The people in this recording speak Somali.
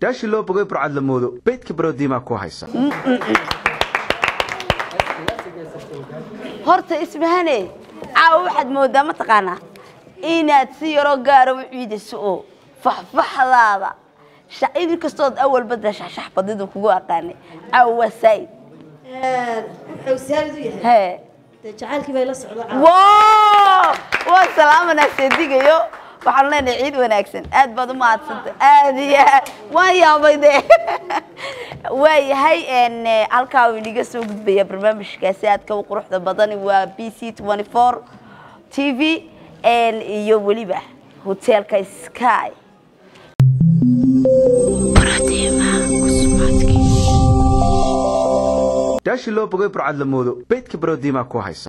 daashi loo bogay burcad la moodo beydka baroodiimaa ku haysa horta ismahane caawa waxaad moodaa mataqaanaa inaad si yaroo gaara u ciidayso oo faxfaxdaada shacidi kastood awalba dee shaxshax badidu kugu aqaanay caawa waa saa'id wuxuu saalid u yahay hee dee jacaylkii bay la socdo wow waa salaamanaa seedigayo waxaanu leenahay ciid wanaagsan aad baad u mahadsanta aad iyo aad waan yaabay de waayahay n halkaa uu inaga soo gudbaya barnaamijkaasi aadka u quruxda badani waa b c twenty four t v iyo weliba hoteelka sky daashi loo bogay burcad la moodo beydka baroodiimaa ku haysa